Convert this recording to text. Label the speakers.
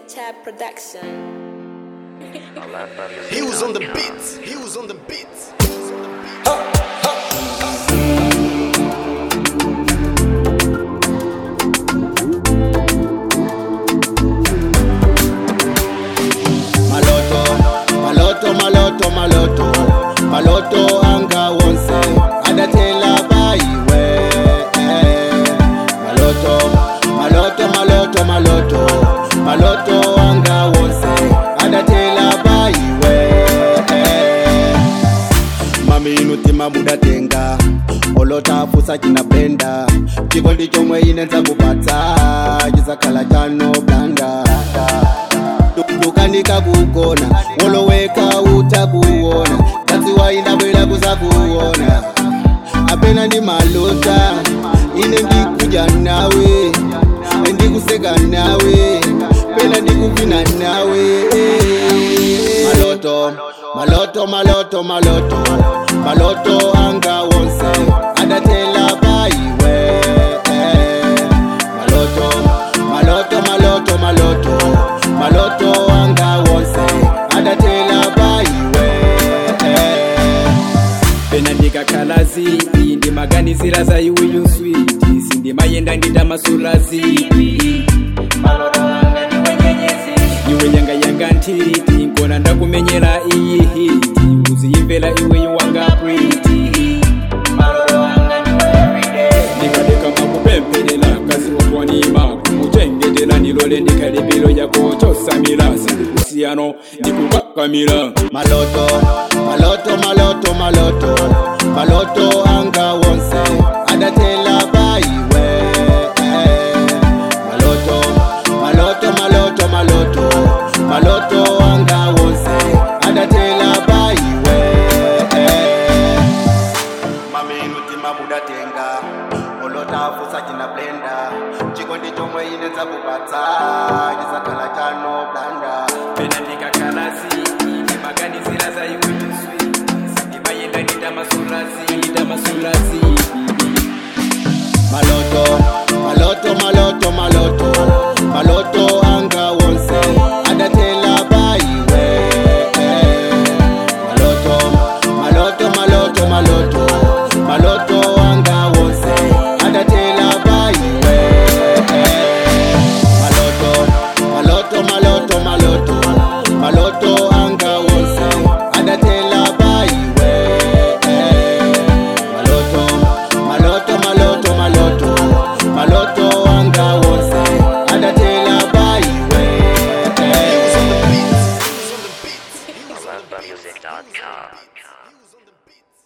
Speaker 1: Chad Production.
Speaker 2: He was on the beat. He was on the beat.
Speaker 3: maloto maloto maloto maloto maloto anga wonse adatela bayiwe maloto maloto maloto maloto maloto anga wonse adatela bayiwe mami inutima mudatenga olotafusa chinapenda chikondi chomwe inenza kupatsa chisakhala chano blanda dukanika kugona woloweka utakuona katsiwa indabwela kuzakuona apena ndi malota ine ndikuja nawe ndikuseka nawe pena ndikuvina nawe maloto maloto maloto maloto maloto anga wonse adatela bayiwe maloto maloto maloto maloto maloto anga wonse adatela bayiwe
Speaker 4: pena ndikakhalazi iyi ndimaganizira za iweyo switi sindimayenda ndita masulazi iwe yanga yanga ntiti nkona ndakumenyera iyi hiti uziyimvera iweyo wanga priti ndikadeka makupemperera kazi okwanima kumuchengetera nilole ndikalipiro yako chosamira sindikusiyano ndikukakamira
Speaker 3: maloto maloto maloto maloto maloto anga wonse adatela bayiwe maloto maloto maloto maloto maloto anga wonse adatela bayiwe mami inutima mudatenga olotafusa china blenda chikondi chomwe inenza kupatsa chisakhala chano blanda
Speaker 4: pena ndikakalasi ndimaganizira za iwe tuswi sindimayenda ndita masulazi ndita masulazi
Speaker 3: maloto maloto maloto maloto maloto anga wonse adatela bayiwe maloto maloto maloto maloto maloto anga wonse adatela bayiwe maloto maloto maloto maloto maloto anga wonse adatela bayiwe maloto maloto maloto maloto maloto anga wonse adatela bayiwe
Speaker 2: He was on the beat. He was on the beat. He was on the beat.
Speaker 5: Music.com.
Speaker 2: He was on the beat.